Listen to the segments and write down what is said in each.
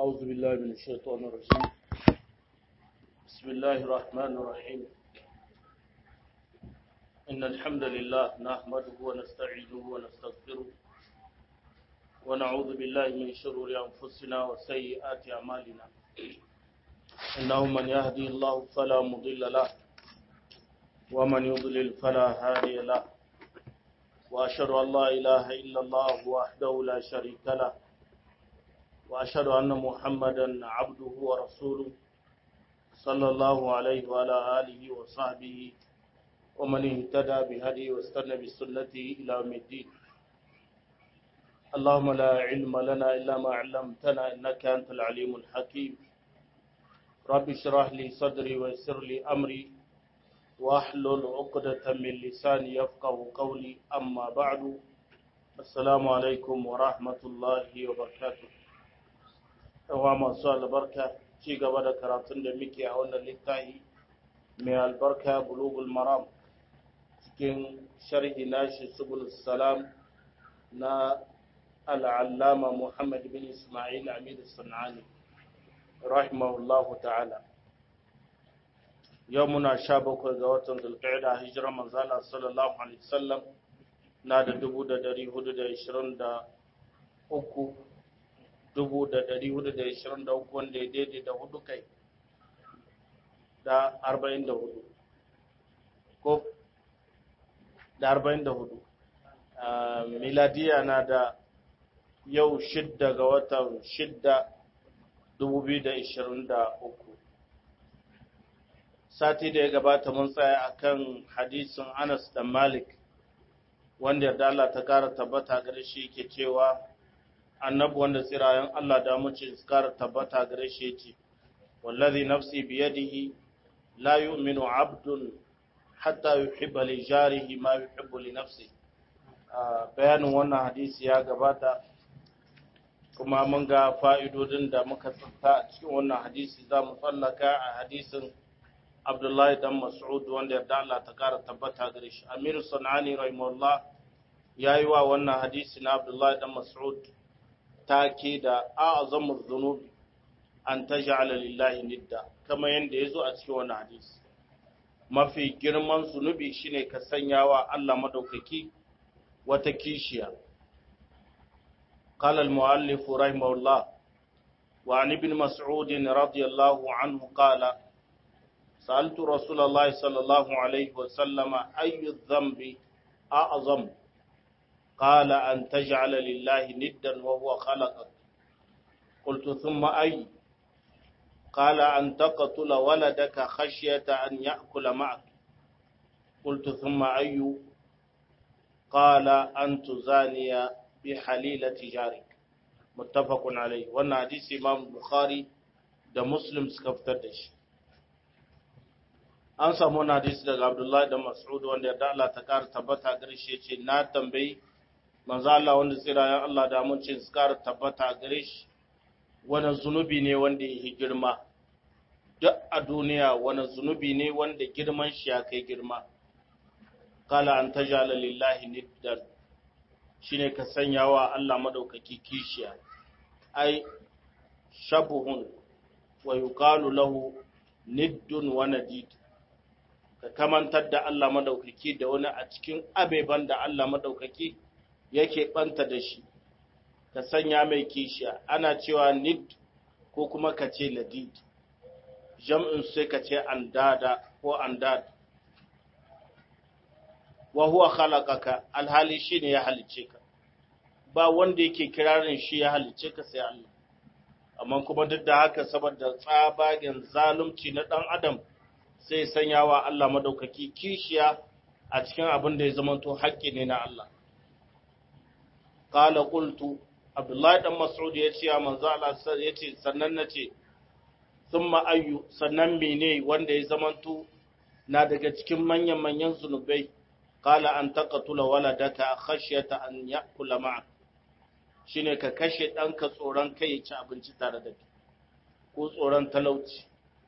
أعوذ بالله من الشيطان الرجيم بسم الله الرحمن الرحيم إن الحمد لله نحمده ونستعينه ونستغفره ونعوذ بالله من شرور أنفسنا وسيئات أعمالنا إنه من يهدي الله فلا مضل له ومن يضلل فلا هادي له وأشهد أن لا إله إلا الله وحده لا شريك له وأشهد أن محمدا عبده ورسوله صلى الله عليه وعلى آله وصحبه ومن اهتدى بهديه واستنى بسنته إلى يوم الدين اللهم لا علم لنا إلا ما علمتنا إنك أنت العليم الحكيم رب اشرح لي صدري ويسر لي أمري واحلل عقدة من لساني يفقه قولي أما بعد السلام عليكم ورحمة الله وبركاته yawa masu albarka ci gaba da karatun da muke a wannan littafi mai albarka bulugul maram cikin sharhi nashi subul salam na al'allama muhammad bin ismail amid sanani rahimahullahu ta'ala yau muna sha bakwai ga watan zulqa'ida hijirar manzala sallallahu alaihi wasallam na da dubu da dari hudu da ishirin da uku dubu da dari hudu da ishirin da uku wanda ya daidai da hudu kai da arba'in da hudu ko da arba'in da hudu miladiya na da yau shidda ga watan shidda dubu biyu da ishirin da uku sati da ya gabata mun tsaya akan hadisin anas da malik wanda yarda Allah ta kara tabbata gare shi ke cewa annabi wanda tsirayen Allah da mace kara tabbata gare shi yace wallazi nafsi biyadihi la yu'minu 'abdun hatta yuhibba li jarihi ma yuhibbu li nafsi bayanin wannan hadisi ya gabata kuma mun ga fa'idodin da muka tsinta a cikin wannan hadisi za mu tsallaka a hadisin Abdullahi dan Mas'ud wanda yarda Allah ta kara tabbata gare shi Amir Sunani rahimahullah yayi wa wannan hadisi na Abdullahi dan Mas'ud take da a'zamu dhunubi an taj'ala lillahi nidda kama yanda yazo a cikin wannan hadisi mafi girman zunubi shine ka sanya wa Allah madaukaki wata kishiya قال المؤلف رحمه الله وعن ابن مسعود رضي الله عنه قال سألت رسول الله صلى الله عليه وسلم أي الذنب أعظم قال أن تجعل لله ندا وهو خلقك قلت ثم أي قال أن تقتل ولدك خشية أن يأكل معك قلت ثم أي قال أن تزاني بحليلة جارك متفق عليه وانا حديث إمام البخاري da Muslim suka fitar da shi. An samu wani hadisi daga Abdullahi da Mas'ud wanda ya Allah ta kara tabbata gare shi ce na tambayi manzo Allah wanda tsirayen Allah da amincin su kara tabbata gare shi wani zunubi ne wanda ya girma duk a duniya wani zunubi ne wanda girman shi ya kai girma kala an tajala lillahi niddan shine ka sanya wa Allah madaukaki kishiya ai shabuhun wa yuqalu lahu niddun wa nadid ka kamantar da Allah madaukaki da wani a cikin abeban da Allah madaukaki yake banta da shi ka sanya mai kishiya ana cewa nid ko kuma ka ce ladid jam'in sai ka ce andada ko andad wa huwa khalaqaka alhali shine ya halice ka ba wanda yake kirarin shi ya halice ka sai Allah amma kuma duk da haka saboda tsabagen zalunci na dan adam sai sanyawa Allah madaukaki kishiya a cikin abin da ya zamanto haƙƙi ne na Allah qala qultu Abdullahi dan Mas'ud ya ce manzo Allah ya ce sannan nace thumma ayyu sannan mene wanda ya zamanto na daga cikin manyan manyan zunubai qala an taqtula waladaka khashyata an ya'kula ma'ak shine ka kashe ɗanka tsoron kai ya ci abinci tare da kai ko tsoron talauci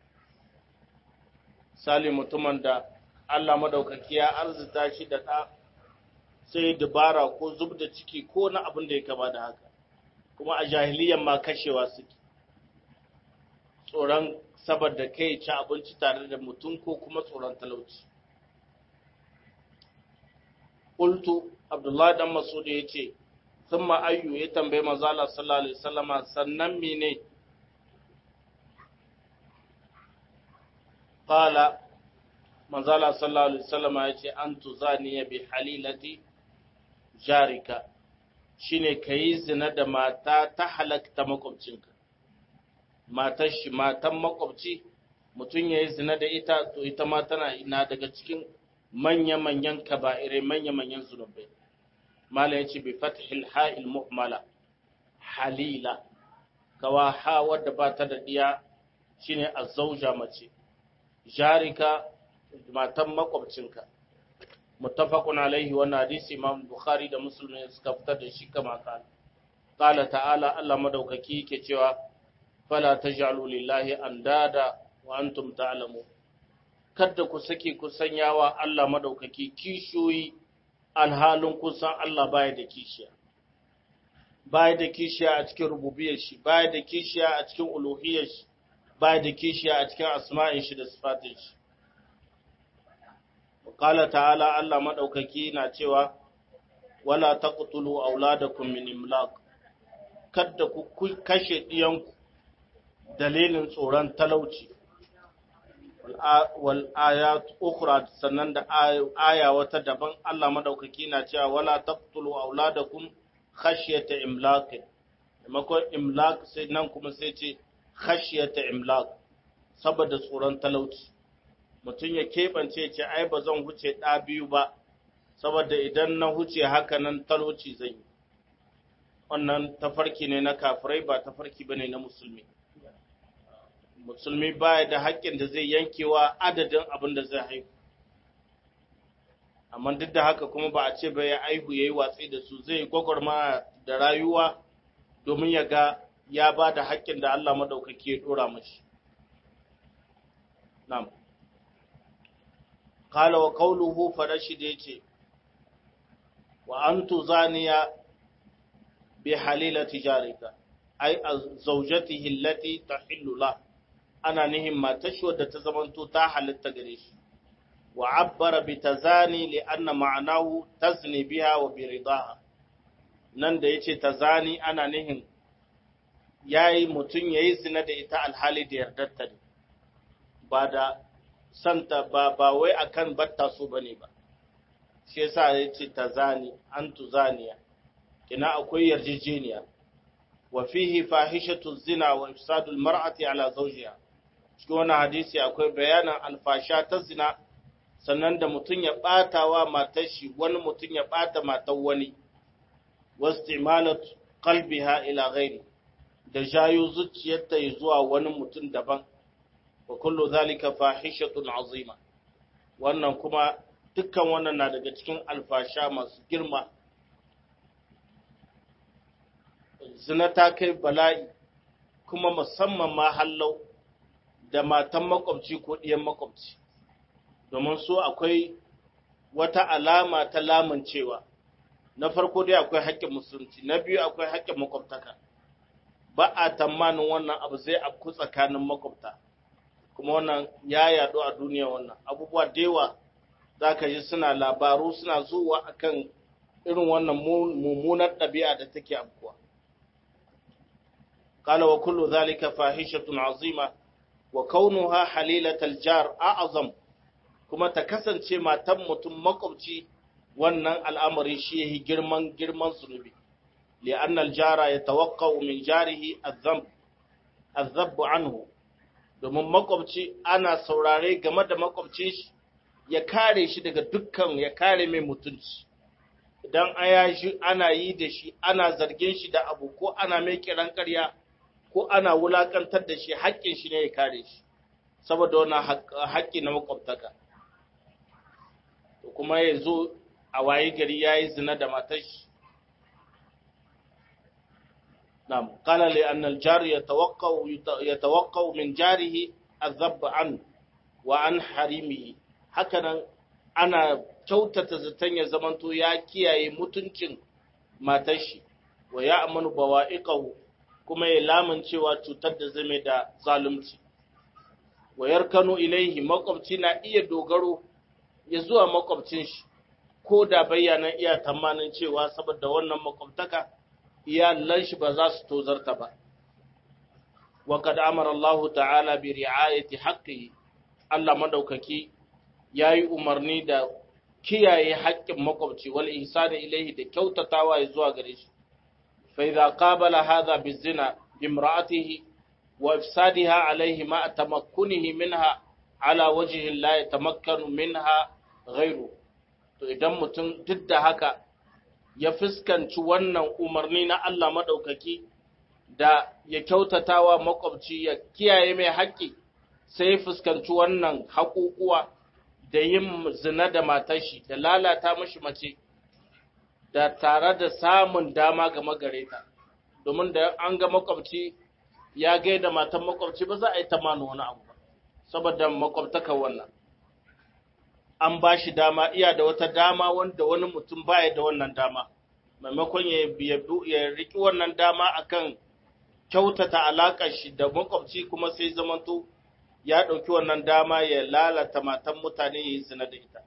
sali mutumin da Allah madaukaki ya arzuta shi da ɗa sai dubara ko zub da ciki ko na abin da ya kama da haka kuma a jahiliyan ma kashewa suke tsoron saboda kai ci abinci tare da mutum ko kuma tsoron talauci qultu abdullahi dan masud yace thumma ayyu ya tambaye manzo Allah sallallahu alaihi wasallama sannan mene qala manzo Allah sallallahu alaihi wasallama yace an tuzani bi halilati jarika shine kayi zina da mata ta halakta makwabcinka matar shi matan makwabci mutum yayi zina da ita to ita ma tana ina daga cikin manya-manyan kaba'irai manya-manyan zunubai mala ya ce bi fathil ha'il mu'mala halila kawa ha wadda ba ta da diya shine azzauja mace jarika matan makwabcinka muttafaqun alaihi wannan hadisi imam bukhari da muslim ne suka fitar da shi kama kana qala ta'ala Allah madaukaki yake cewa fala taj'alu lillahi andada wa antum ta'lamun kada ku sake ku sanyawa Allah madaukaki kishiyoyi alhalin kun san Allah baya da kishiya baya da kishiya a cikin rububiyar shi baya da kishiya a cikin uluhiyar shi baya da kishiya a cikin asma'in shi da sifatin shi qala ta'ala Allah madaukaki na cewa wala taqtulu auladakum min imlaq kada ku kashe diyanku dalilin tsoron talauci wal ayat ukhra sannan da aya wata daban Allah madaukaki na cewa wala taqtulu auladakum khashyata imlaq maimakon imlaq sai nan kuma sai ce khashyata imlaq saboda tsoron talauci mutum ya keɓance ce ai ba zan huce ɗa biyu ba saboda idan na huce haka nan talauci zai yi wannan tafarki ne na kafirai ba tafarki bane na musulmi musulmi baya da haƙƙin da zai yankewa adadin abin da zai haihu amma duk da haka kuma ba a ce ba ya aihu ya yi watsi da su zai gwagwarma da rayuwa domin ya ga ya ba da haƙƙin da Allah maɗaukaki ya ɗora mashi. Nam. Kala wa kauluhu farashi da ya ce, wa an tuzaniya bi halila tijarika, ai, a zaujati hillati ta hillula, ana nihin matashi wadda ta zamanto ta halitta gare shi. wa abbara bi tazani li anna ma'anahu tazni biha wa bi ridaha nan da yace tazani ana nihin yayi mutun yayi zina da ita alhali da yardarta ne ba da santa ba ba wai akan batta su bane ba shi yasa yace tazani an tuzaniya kina akwai yarjejeniya wa fihi fahishatu zina wa ifsadul mar'ati ala zawjiha cikin wannan hadisi akwai bayanan alfasha ta zina sannan da mutum ya ɓata wa matar shi wani mutum ya ɓata matar wani wastimalat qalbiha ila ghairi da jayo zuciyarta ya zuwa wani mutum daban wa kullu zalika fahishatun azima wannan kuma dukkan wannan na daga cikin alfasha masu girma zina ta kai bala'i kuma musamman ma hallau da matan makwabci ko ɗiyan makwabci domin so akwai wata alama ta lamuncewa na farko dai akwai haƙƙin musulunci na biyu akwai haƙƙin makwabtaka ba a tamanin wannan abu zai afku tsakanin makwabta kuma wannan ya yaɗu a duniya wannan abubuwa da yawa za ka ji suna labaru suna zuwa akan irin wannan mummunar ɗabi'a da take afkuwa قال وكل ذلك فاحشة عظيمة وكونها حليلة الجار أعظم kuma ta kasance matan mutum makwabci wannan al'amari shi yi girman girman zunubi li'an aljara ya tawakkau min jarihi azabbu anhu domin makwabci ana saurare game da makwabcin shi ya kare shi daga dukkan ya kare mai mutunci idan ana yi da shi ana zargin shi da abu ko ana mai kiran karya ko ana wulakantar da shi haƙƙin shi ne ya kare shi saboda wannan haƙƙi na makwabtaka kuma ya zo a waye gari ya yi zina da matar shi. Na'am, kala li annal jari ya tawakkau min jarihi azabba an wa an harimihi. Hakanan ana kyautata zaton ya zamanto ya kiyaye mutuncin matar shi wa ya amanu bawa'iqahu kuma ya lamuncewa cutar da zame da zalunci. wa yarkanu ilaihi makwabci na iya dogaro ya zuwa makwabcin shi ko da bayyana iya tamanin cewa saboda wannan makwabtaka iyalan shi ba za su tozarta ba wa kad amara Allah ta'ala bi ri'ayati haqqihi Allah madaukaki yayi umarni da kiyaye haƙƙin makwabci wal ihsani ilaihi da kyautatawa ya zuwa gare shi fa idza qabala hadha bizina bimra'atihi wa ifsadiha alaihi ma tamakkunihi minha ala wajhi la yatamakkanu minha ghayru to idan mutum duk da haka ya fuskanci wannan umarni na Allah madaukaki da ya kyautatawa makwabci ya kiyaye mai haƙƙi sai ya fuskanci wannan haƙuƙuwa da yin zina da matar shi da lalata mashi mace da tare da samun dama ga magareta domin da an ga makwabci ya gaida matan makwabci ba za a yi ta manu wani abu ba saboda makwabtaka wannan an ba shi dama iya da wata dama wanda wani mutum baya da wannan dama maimakon ya ya riki wannan dama akan kyautata alaƙar shi da makwabci kuma sai zamanto ya ɗauki wannan dama ya lalata matan mutane ya yi zina da ita.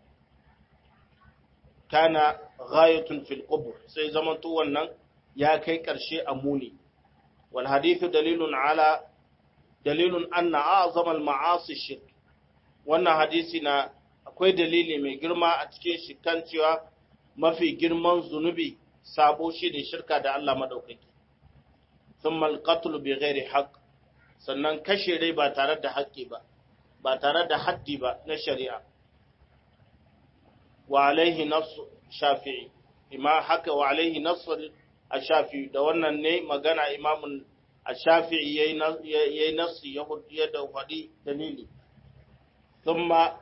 Kana ghayatun fil qubur sai zamanto wannan ya kai ƙarshe a muni. Wal hadithu dalilun ala dalilun anna a'zama al ma'asi shirk. Wannan hadisi na akwai dalili mai girma a cikin shi kan cewa mafi girman zunubi sabo shi ne shirka da Allah madaukaki. Thumma al qatl bi ghairi haqq sannan kashe rai ba tare da haƙƙi ba ba tare da haddi ba na shari'a wa alaihi nafsu shafi'i ima haka wa alaihi nafsu shafi'i da wannan ne magana imamun shafi'i yayi nafsi ya da faɗi dalili thumma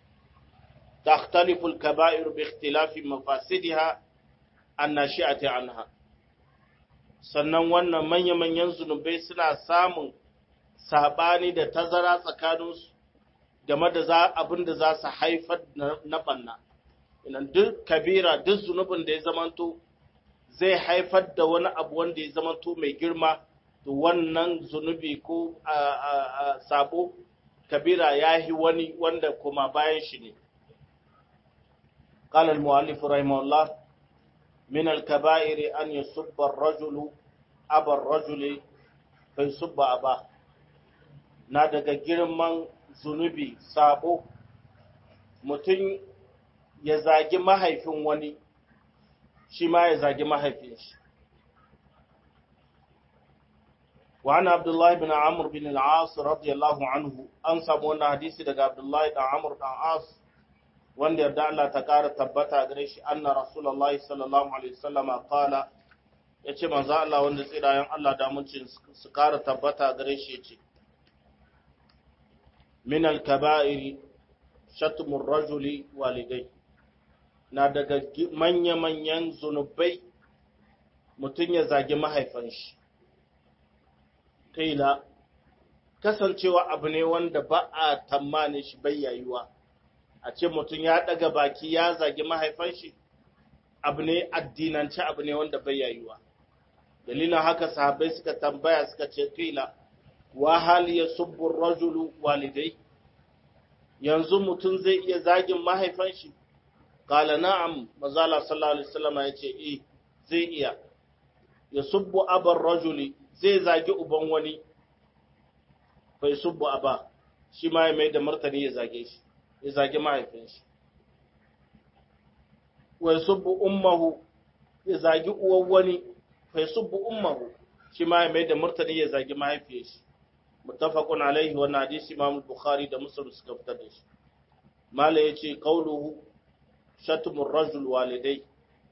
تختلف الكبائر باختلاف مفاسدها الناشئة عنها sannan wannan manya-manyan zunubai suna samun saɓani da tazara tsakaninsu game da za abin da za su haifar na ɓanna. Inan duk kabira, duk zunubin da ya zamanto zai haifar da wani abu wanda ya zamanto mai girma, to wannan zunubi ko sabo kabira ya yi wani wanda kuma bayan shi ne. قال المؤلف رحمه الله من الكبائر أن يسب الرجل أبا الرجل فيسب أباه na daga girman zunubi sabo mutum ya zagi mahaifin wani shi ma ya zagi mahaifin shi وعن عبد الله بن عمرو بن العاص رضي الله عنه an samu wannan hadisi daga Abdullahi dan Amr dan As wanda yarda Allah ta kara tabbata gare shi anna Rasulullahi sallallahu alaihi wasallam qala yace manzo Allah wanda tsirayen Allah da mucin su kara tabbata gare shi yace min al-kaba'iri shatmur rajuli walidai na daga manya-manyan zunubai mutum ya zagi mahaifan shi kaila kasancewa abu ne wanda ba a tammani shi bayyayuwa a ce mutum ya daga baki ya zagi mahaifan shi abu ne addinance abu ne wanda bayyayuwa dalilin haka sahabbai suka tambaya suka ce kaila wa hal yasubbu rajulu walidai yanzu mutum zai iya zagin mahaifan shi qala na'am mazala sallallahu alaihi wasallam yace eh zai iya yasubbu abar rajuli zai zagi uban wani bai subbu aba shi ma ya mai da martani ya zage shi ya zagi mahaifin shi wai subbu ummahu ya zagi uwan wani bai subbu ummahu shi ma ya mai da martani ya zagi mahaifiyar shi muttafaqun alaihi wa hadisi imam bukhari da muslim suka fitar da shi mala yace qauluhu shatmur rajul walidai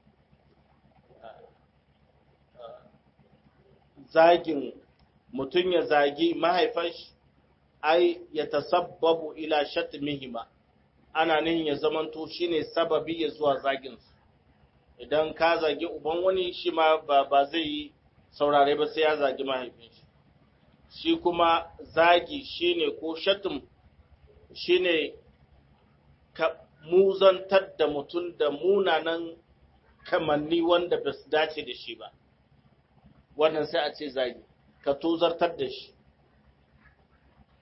zagin mutum ya zagi mahaifan shi ai ya tasabbabu ila shatmihima ana nihin ya zamanto shine sababi ya zuwa zagin su idan ka zagi uban wani shi ma ba, ba zai yi saurare ba sai ya zagi mahaifin shi shi kuma zagi shine ko shatm shine ka muzantar da mutum da munanan kamanni wanda ba su dace da shi ba wannan sai a ce zagi ka tozartar da shi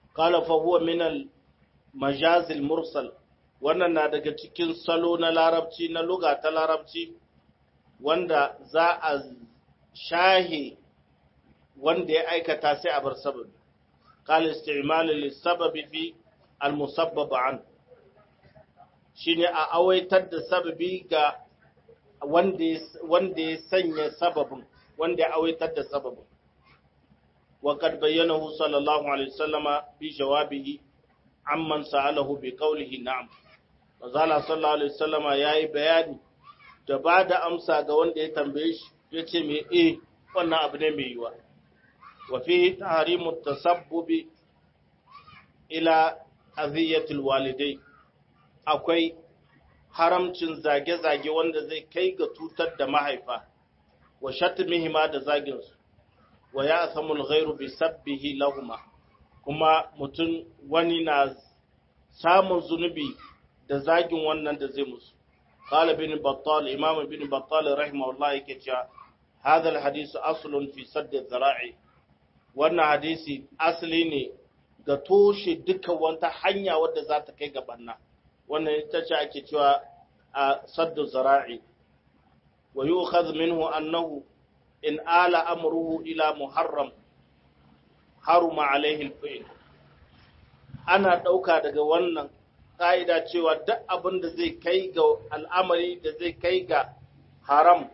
qala fa huwa min al majaz al mursal wannan na daga cikin salo na larabci na luga ta larabci wanda za a shahi wanda ya aikata sai a bar sababi qala isti'mal lis sababi fi al musabbab an shine a awaitar da sababi ga wanda ya sanya sababin wanda ya awaitar da sababin وقد بينه صلى الله عليه وسلم بجوابه عمن سأله بقوله نعم وزال صلى الله عليه وسلم yayi bayani da ba da amsa ga wanda ya tambaye shi yace me eh wannan abu ne mai yiwa wa fi tahrimu tasabbubi ila aziyatil walidai akwai haramcin zage-zage wanda zai kai ga tutar da mahaifa wa shatmihima da zaginsu wa ya asamul ghairu bi sabbihi lahuma kuma mutum wani na samun zunubi da zagin wannan da zai musu qala bin battal imam bin battal rahimahullah yake cewa hadha alhadith aslun fi sadd dhara'i wannan hadisi asali ne ga toshe duka wata hanya wadda za ta kai ga banna wannan ita ce ake cewa a saddu zara'i wa yu'khadh minhu annahu in ala amruhu ila muharram haruma alaihi al ana dauka daga wannan ka'ida cewa duk abin da zai kai ga al'amari da zai kai ga haram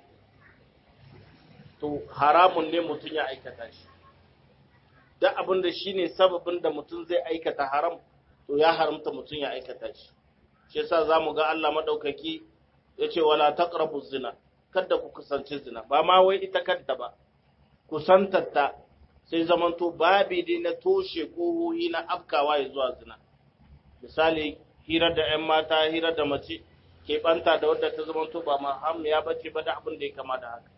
to haramun ne mutum ya aikata shi duk abin da shine sababin da mutum zai aikata haram to ya haramta mutum ya aikata shi shi yasa zamu ga Allah madaukaki yace wala taqrabu zina kada ku kusanci zina ba ma wai ita kadda ba kusantarta sai zamanto babi dai na toshe kohohi na afkawa ya zuwa zina misali hira da ƴan mata hira da mace ke banta da wadda ta zamanto ba maham ya bace ba da abin da ya kama da haka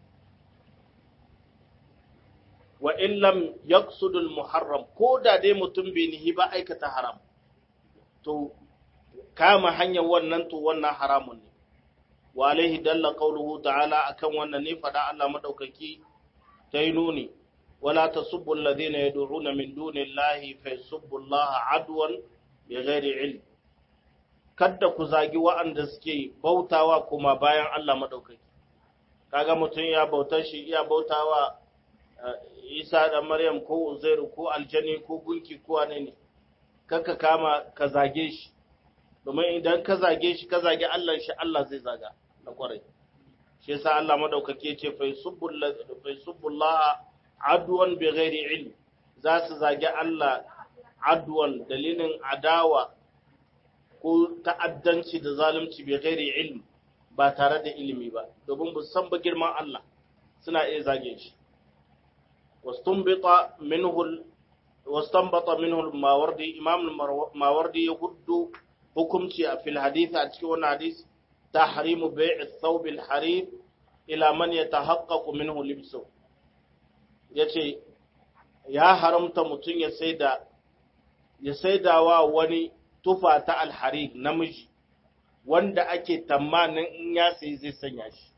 wa in lam yaqsudul muharram ko da dai mutum bai nihi ba aikata haram to kama hanyar wannan to wannan haramun ne wa alaihi dalla qawluhu ta'ala akan wannan ne fada Allah madaukaki ta yi nuni wala tasubbu alladhina yad'una min dunillahi fa yasubbu Allah adwan bighairi ilm kada ku zagi wa'anda suke bautawa kuma bayan Allah madaukaki kaga mutum ya bautar shi iya bautawa Isa da Maryam ko Uzairu ko aljani ko gunki ko wane ne kaka kama ka zage shi domin idan ka zage shi ka zage Allah shi Allah zai zaga da kwarai shi yasa Allah madaukake ce fa yasubbullah adwan bi ghairi ilm za su zage Allah adwan dalilin adawa ko ta'addanci da zalunci bi ghairi ilm ba tare da ilimi ba domin ba san ba girman Allah suna iya zage shi واستنبط منه ال... واستنبط منه الماوردي امام الماوردي يهد حكمتي في الحديث اتكي wannan hadis تحريم بيع الثوب الحرير الى من يتحقق منه لبسه yace ya haramta mutum ya saida ya saidawa wani tufa ta alharir namiji wanda ake tamanin in ya sayi zai sanya shi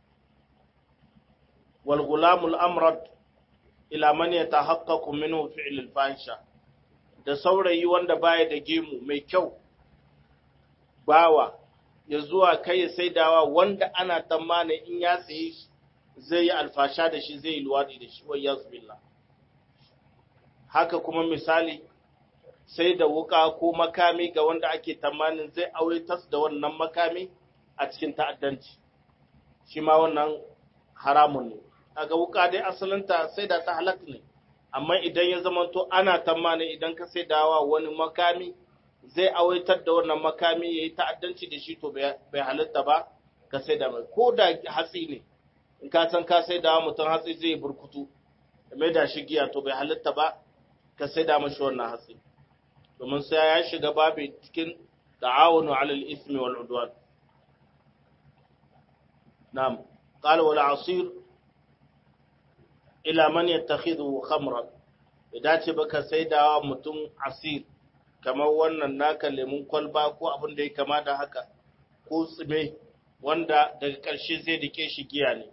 wal gulamul amrad ila man yatahaqqaqu minhu fi'l al-fahisha da saurayi wanda baya da gemu mai kyau bawa ya zuwa kai saidawa wanda ana tsammanin in ya sayi zai yi alfasha da shi zai yi luwadi da shi wai yazbillah haka kuma misali sai da wuka ko makami ga wanda ake tsammanin zai auritas da wannan makami a cikin ta'addanci shi ma wannan haramun ne kaga wuka dai asalinta sai da ta halatta ne amma idan ya zamanto ana tamanin idan ka sai dawa wani makami zai awaitar da wannan makami ya yi ta'addanci da shi to bai halatta ba ka sai da mai ko da hatsi ne in ka san ka sai dawa mutum hatsi zai burkutu da mai da shi giya to bai halatta ba ka sai da mashi wannan hatsi domin sai ya shiga babu cikin ta'awunu alal ismi wal udwan na'am qala wal asir ila man yattakhidhu khamran idan ce baka saidawa mutum asir kamar wannan naka lemun kwalba ko abin da ya kama da haka ko tsime wanda daga ƙarshe zai dake shi giya ne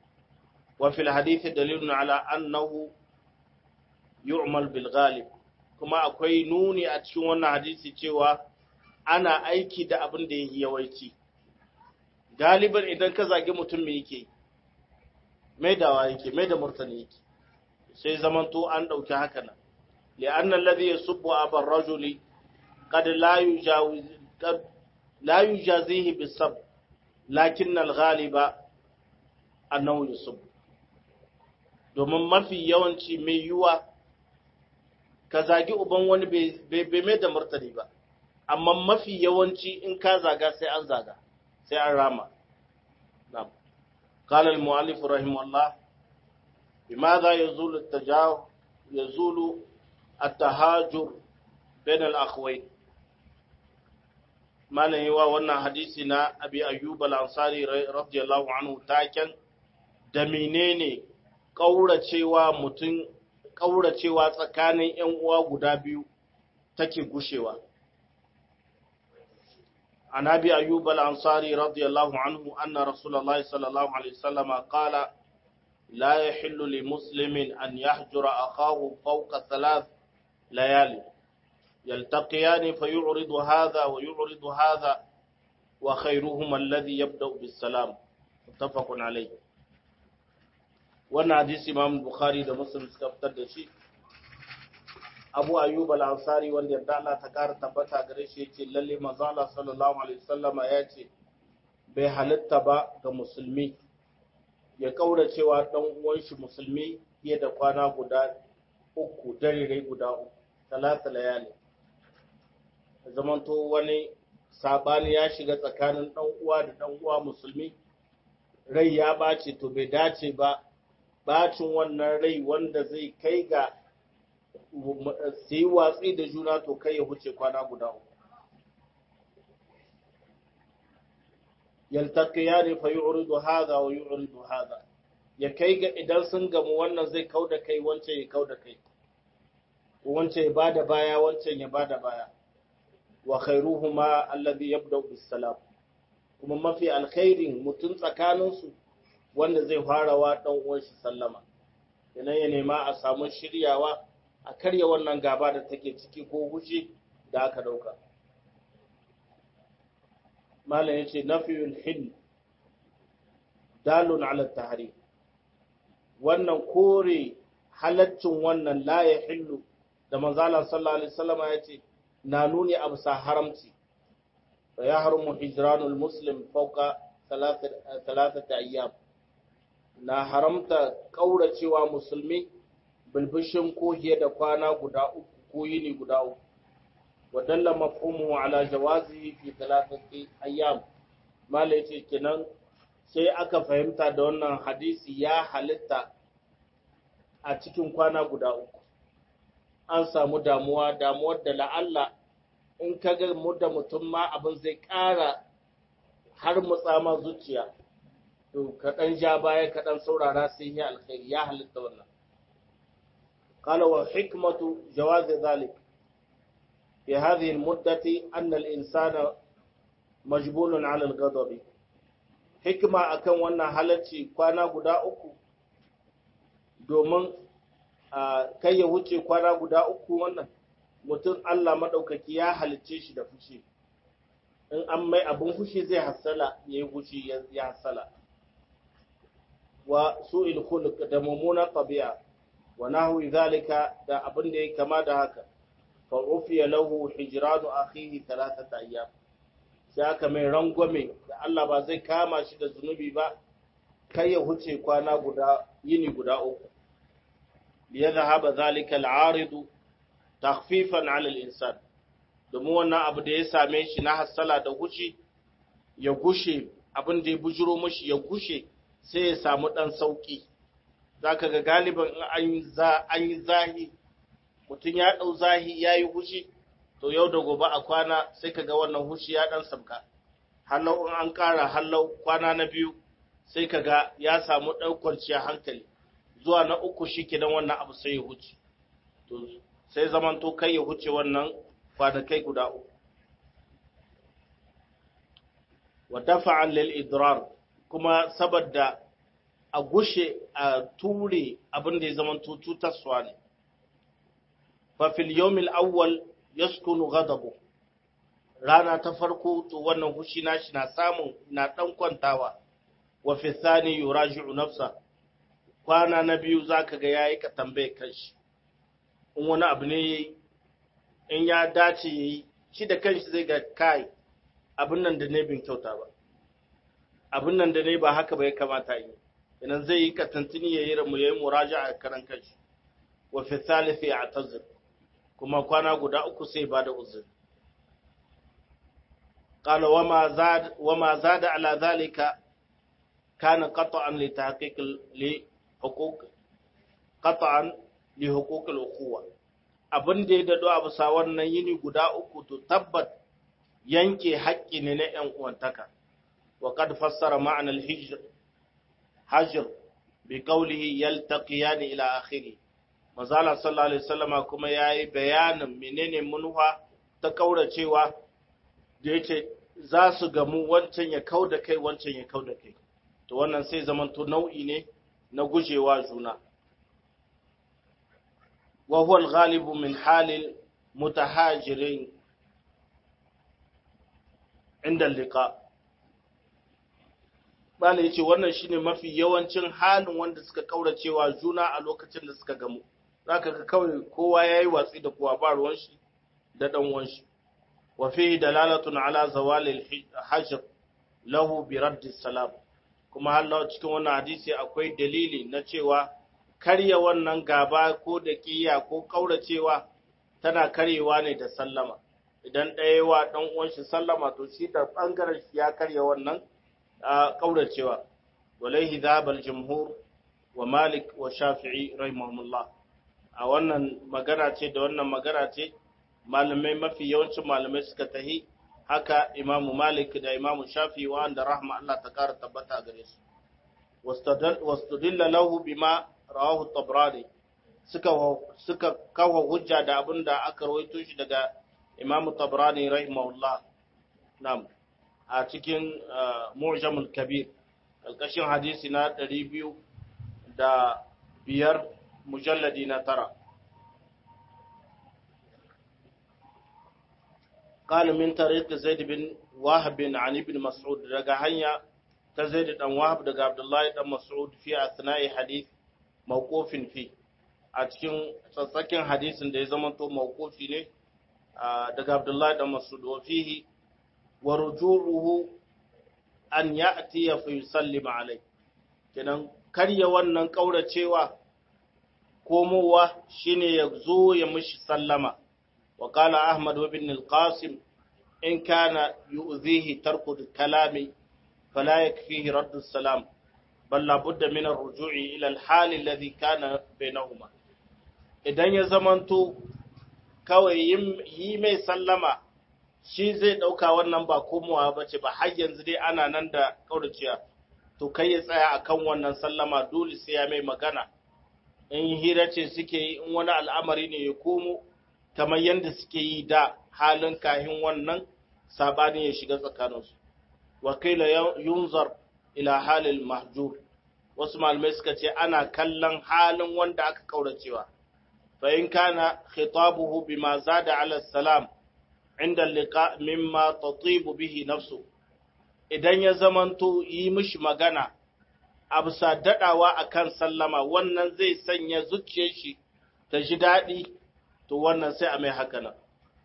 wa fil hadith dalilun ala annahu yu'mal bil ghalib kuma akwai nuni a cikin wannan hadisi cewa ana aiki da abin da yake yawanci galiban idan ka zagi mutum me yake mai dawa yake mai da murtani yake sai zamanto an ɗauki haka nan li'anna alladhi yasubbu abar rajuli qad la yujawiz qad la yujazihi bisab lakin al-ghaliba annahu yusubbu domin mafi yawanci mai yiwa ka zagi uban wani bai mai da martani ba amma mafi yawanci in ka zaga sai an zaga sai an rama قال المؤلف رحمه الله بماذا يزول التجاو يزول التهاجر بين الأخوين ما نهوا وانا حديثنا أبي أيوب الأنصاري رضي الله عنه تاكن دمينيني ƙauracewa mutum ƙauracewa tsakanin ‘yan uwa guda biyu take gushewa. عن أبي أيوب الأنصاري رضي الله عنه أن رسول الله صلى الله عليه وسلم قال لا يحل لمسلم أن يحجر أخاه فوق ثلاث ليالي يلتقيان فيعرض هذا ويعرض هذا وخيرهما الذي يبدأ بالسلام متفق عليه wannan hadisi Imam Bukhari da Muslim suka fitar da shi Abu Ayyub al-Ansari wanda yadda Allah ta kara tabbata gare shi yace lalle manzo Allah sallallahu alaihi wasallama ya ce bai halitta ba ga musulmi ya kaura cewa dan uwan shi musulmi fiye da kwana guda uku dare guda uku talata layali zamanto wani sabani ya shiga tsakanin dan uwa da dan uwa musulmi rai ya bace to bai dace ba bacin wannan rai wanda zai kai ga su yi watsi da juna to kai ya huce kwana guda uku. Yaltakiya ne fa yi uridu haza wa yi uridu haza, ya kai ga idan sun gamu wannan zai kau da kai wancan ya kau da kai, wancan ya bada baya wancan ya bada baya, wa khairuhuma alladhi yabda bis salam kuma mafi alkhairin mutum tsakaninsu wanda zai fara wa dan uwan shi sallama idan ya nema a samu shiryawa a karya wannan gaba da take ciki ko hushi da aka dauka malam yace nafiyul hil dalun ala tahrim wannan kore halaccin wannan la ya hillu da manzala sallallahu alaihi wasallam yace na nuni abu sa haramci fa ya haramu hijranul muslim fawqa thalathati ayyam na haramta kauracewa musulmi bilbishin ko da kwana guda uku ko yini guda uku wa dalla mafhumuhu ala jawazi fi thalathati ayyam mala yace kenan sai aka fahimta da wannan hadisi ya halitta a cikin kwana guda uku an samu damuwa damuwar da la'alla in ka ga mu da mutum ma abin zai ƙara har mutsama zuciya to kaɗan ja baya kaɗan saurara sai ya alkhairi ya halitta wannan قال وحكمة جواز ذلك في هذه المدة أن الإنسان مجبول على الغضب حكمة أكن وانا halarci kwana guda uku domin kai ya wuce kwana guda uku wannan mutum Allah maɗaukaki ya halicce shi da fushi in an mai abin fushi zai hassala ya yi fushi ya hassala wa su'il khuluq da mummunan tabi'a wa nahwi zalika da abin da yake kama da haka fa ufiya lahu hijranu akhihi thalathata ayyam sai aka mai rangwame da Allah ba zai kama shi da zunubi ba kai ya huce kwana guda yini guda uku liyadhhaba zalika al'aridu takhfifan 'ala al-insan domin wannan abu da ya same shi na hassala da gushi ya gushe abin da ya bujuro mashi ya gushe sai ya samu dan sauki zaka ga galiban in an yi zahi mutum ya dau zahi ya yi hushi to yau da gobe a kwana sai ka ga wannan hushi ya dan sabka hallau in an kara hallau kwana na biyu sai ka ga ya samu ɗaukar hankali zuwa na uku shi kenan wannan abu sai ya huce to sai zaman to kai ya huce wannan kwanakai guda uku wa dafa'an lil idrar kuma saboda a gushe a ture abin da ya zama cutarwa ne fa fil yawmil awwal yaskunu ghadabu rana ta farko to wannan hushi nashi na samun na dan kwantawa wa fi thani yuraji'u nafsa kwana na biyu zaka ga yayi ka tambaye kanshi in wani abu ne in ya dace yayi shi da kanshi zai ga kai abin nan da ne bin kyauta ba abin nan da ne ba haka ba ya kamata yi idan zai yi katantini yayi ramu yayi muraja'a karan kanshi wa fi thalithi ya'tazir kuma kwana guda uku sai ba da uzuri قال وما زاد وما زاد على ذلك كان قطعا لتحقيق لحقوق قطعا لحقوق الاخوه abin da ya dado a bisa wannan yini guda uku to tabbat yanke haƙƙi ne na ‘yan uwantaka wa kad fassara ma'anar hijr hajr bi qawlihi yaltaqiyani ila akhiri mazala sallallahu alaihi wasallama kuma yayi bayanin menene munha ta kauracewa da yake za su gamu wancan ya kau da kai wancan ya kau da kai to wannan sai zamanto nau'i ne na gujewa juna wa huwa al-ghalibu min halil mutahajirin inda liqa bala yace wannan shine mafi yawancin halin wanda suka kauracewa juna a lokacin da suka gamu zaka ga kawai kowa yayi watsi da kowa ba ruwan shi da dan uwan shi وفيه دلالة على زوال الحجر له برد السلام kuma Allah cikin wannan hadisi akwai dalili na cewa karya wannan gaba ko da kiya ko kauracewa tana karyewa ne da sallama idan ɗaya wa ɗan uwan shi sallama to shi da bangaren shi ya karya wannan kauracewa walaihi dhabal jumhur wa malik wa shafi'i rahimahumullah a wannan magana ce da wannan magana ce malamai mafi yawancin malamai suka tahi haka imamu malik da imamu shafi wanda rahma Allah ta kara tabbata gare su wastudilla lahu bima rawahu tabrani suka suka kawo hujja da abin da aka rawaito shi daga imamu tabrani rahimahullah nam a cikin mu'jamul kabir alkashin hadisi na 200 da biyar mujalladi na tara قال من طريق زيد بن وهب عن ابن مسعود daga hanya ta Zaid dan Wahab daga Abdullah dan Mas'ud fi asna'i hadith mawqufin fi a cikin tsatsakin hadisin da ya zama to mawqufi ne daga Abdullah dan Mas'ud wa fihi wa rujuruhu an ya'ti fa yusallim alai kenan karya wannan kauracewa komowa shine ya zo ya mishi sallama وقال أحمد وابن القاسم إن كان يؤذيه ترك الكلام فلا يكفيه رد السلام بل لابد من الرجوع إلى الحال الذي كان بينهما idan ya zamanto kawai yi mai sallama shi zai ɗauka wannan ba komowa ba ce ba har yanzu dai ana nan da ƙauraciya to kai ya tsaya akan wannan sallama dole sai ya mai magana in hira ce suke yi in wani al'amari ne ya komo kamar yadda suke yi da halin kahin wannan sabani ya shiga tsakaninsu wakila yunzar ila halil mahjur wasu malamai suka ce ana kallon halin wanda aka kauracewa fa in kana khitabuhu bima zada ala salam inda liqa mimma tatibu bihi nafsu idan ya zamanto yi mishi magana a bisa dadawa akan sallama wannan zai sanya zuciyar shi ta ji daɗi to wannan sai a mai haka nan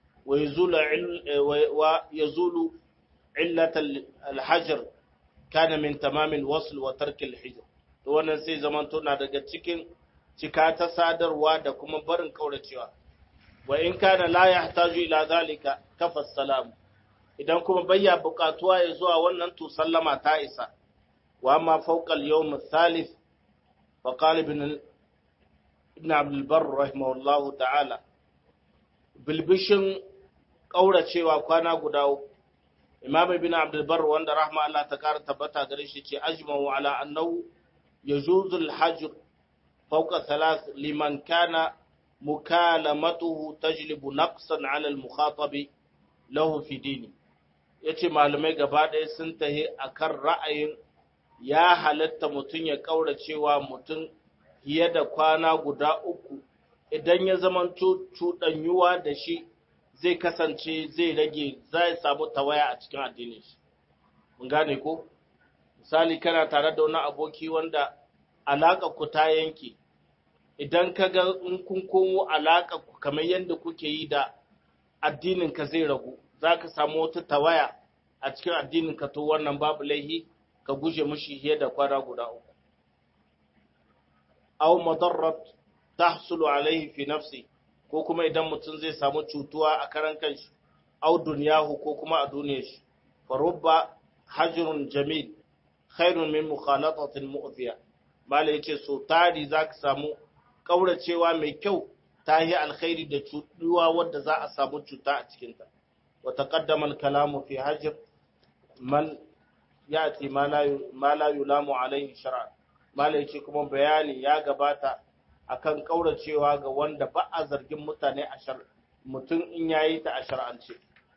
wa yazulu illat al-hajr kana min tamamil wasl wa tark al-hijr to wannan sai zaman na daga cikin cika ta sadarwa da kuma barin kauracewa wa in kana la yahtaju ila zalika kafa salam idan kuma bayya bukatuwa ya zuwa wannan to sallama ta isa wa amma fawqa al-yawm al-thalith fa qala ibn ibn abd al-barr rahimahullahu ta'ala bilbishin ƙauracewa kwana guda uku imam ibn abdulbar wanda rahma Allah ta kara tabbata gare shi ce ajma'u ala annahu yajuzu al-hajr fawqa thalath liman kana mukalamatuhu tajlibu naqsan ala al-mukhatabi lahu fi dini yace malamai gaba ɗaya sun tahi akan ra'ayin ya halatta mutum ya ƙauracewa mutum fiye da kwana guda uku idan ya zamanto cuɗanyuwa da shi zai kasance zai rage zai samu tawaya a cikin addinin shi mun gane ko misali kana tare da wani aboki wanda alaƙa ku ta yanke idan ka ga in kun komo alaƙa ku kamar yadda kuke yi da addinin ka zai ragu za ka samu wata tawaya a cikin addinin ka to wannan babu laihi ka guje mushi fiye da kwana guda uku aw madarrat tahsulu alaihi fi nafsi ko kuma idan mutum zai samu cutuwa a karan kanshi aw dunyahu ko kuma a duniyar shi fa rubba hajrun jamil khairun min mukhalatatin mu'thiya mala yace so tari zaka samu kauracewa mai kyau ta yi alkhairi da cutuwa wadda za a samu cuta a cikin ta wa taqaddama al-kalamu fi hajr man yati ma la yulamu alaihi shar'an mala yace kuma bayani ya gabata akan kauracewa ga wanda ba a zargin mutane a shar mutum in yayi ta a shar'ance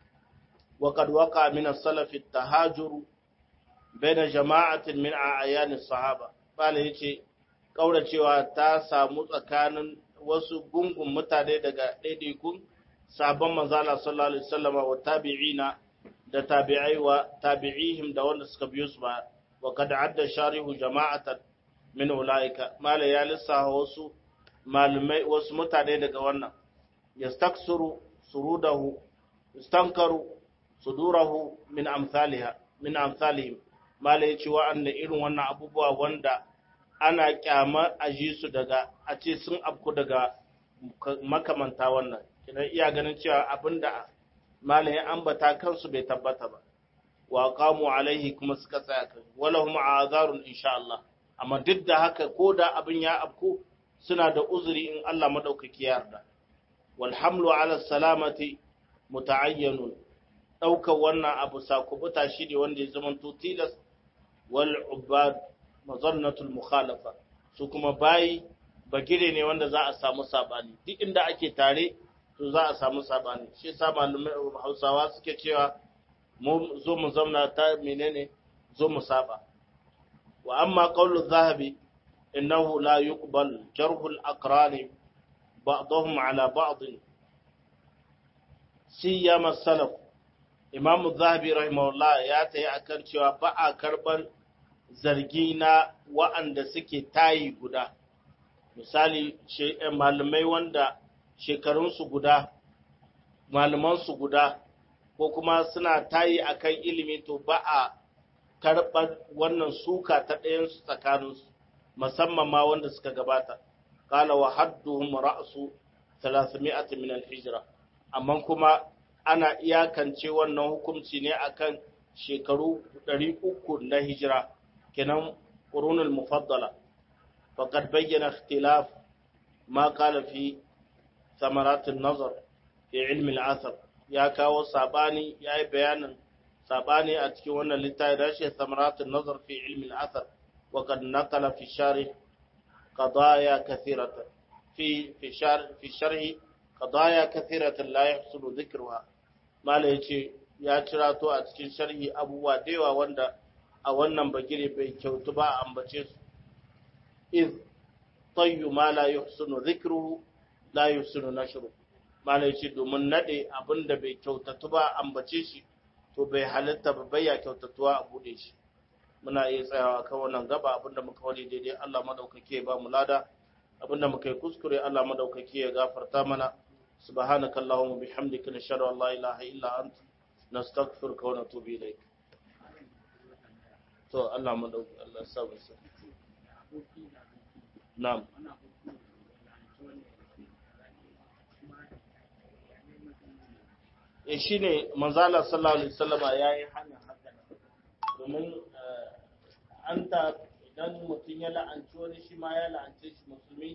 wa qad waqa min as-salaf at-tahajur baina jama'atin min a'yan as-sahaba mala yace kauracewa ta samu tsakanin wasu gungun mutane daga daidaikun sabon manzala sallallahu alaihi wasallam wa tabi'ina da tabi'ai wa tabi'ihim da wanda suka biyo su ba wa kad adda sharihu jama'atan min ulaika mala ya lissafa wasu malumai wasu mutane daga wannan yastaksuru surudahu yastankaru sudurahu min amsalha min amsalihim mala yace wa'anda irin wannan abubuwa wanda ana kyama a ji su daga a ce sun afku daga makamanta wannan kina iya ganin cewa abinda malayin ambata kansu bai tabbata ba wa qamu alaihi kuma suka tsaya kan walahum azarun insha Allah amma duk da haka ko da abin ya afku suna da uzuri in Allah madaukaki ya yarda wal hamlu ala salamati muta'ayyanun daukar wannan abu sakubuta shi ne wanda ya zama tilas wal ubad mazannatul mukhalafa su kuma bayi bagire ne wanda za a samu sabani duk inda ake tare to za a samu sabani shi yasa malumai Hausawa suke cewa mu zo mu zauna ta menene zo mu saba wa amma qawlu zahabi innahu la yuqbal jarhul aqran ba'dahum ala ba'd siyama salaf imam zahabi rahimahullah ya tayi akan cewa ba a karban zargi na wa'anda suke tayi guda misali malamai wanda shekarunsu guda malamansu guda ko kuma suna tayi akan ilimi to ba a karɓar wannan suka ta ɗayansu tsakaninsu musamman ma wanda suka gabata kala wa hadduhum ra'su 300 min al-hijra amma kuma ana iyakance wannan hukunci ne akan shekaru 300 na hijira kenan qurunul mufaddala faqad bayyana ikhtilaf ma qala fi ثمرات النظر في علم الأثر ya kawo sabani ya yi bayanin sabani a cikin wannan littafi da shi samaratun nazar fi ilmin asar wa kad naqala fi sharh qadaya kathiratan fi fi sharh fi sharh qadaya kathiratan la yahsulu dhikruha mala yace ya cirato a cikin sharhi abubuwa da yawa wanda a wannan bagire bai kyautu ba a ambace su iz tayyu ma la yuhsinu dhikruhu la yuhsinu nashruhu malai ce domin nade abin da bai kyautatu ba ambace shi to bai halitta ba bai ya kyautatuwa a bude shi muna iya tsayawa kan wannan gaba abin da muka wani daidai Allah madaukake ya ba mu lada abin da muka yi kuskure Allah madaukake ya gafarta mana subhanaka allahumma bihamdika nashhadu an la ilaha illa anta nastaghfiruka wa natubu ilayk to Allah madaukake Allah ya sa mu na'am e shi ne manzala sallallahu alaihi wasallama ya yi hana haka domin an ta idan mutum ya la'anci wani shi ma ya la'ance shi musulmi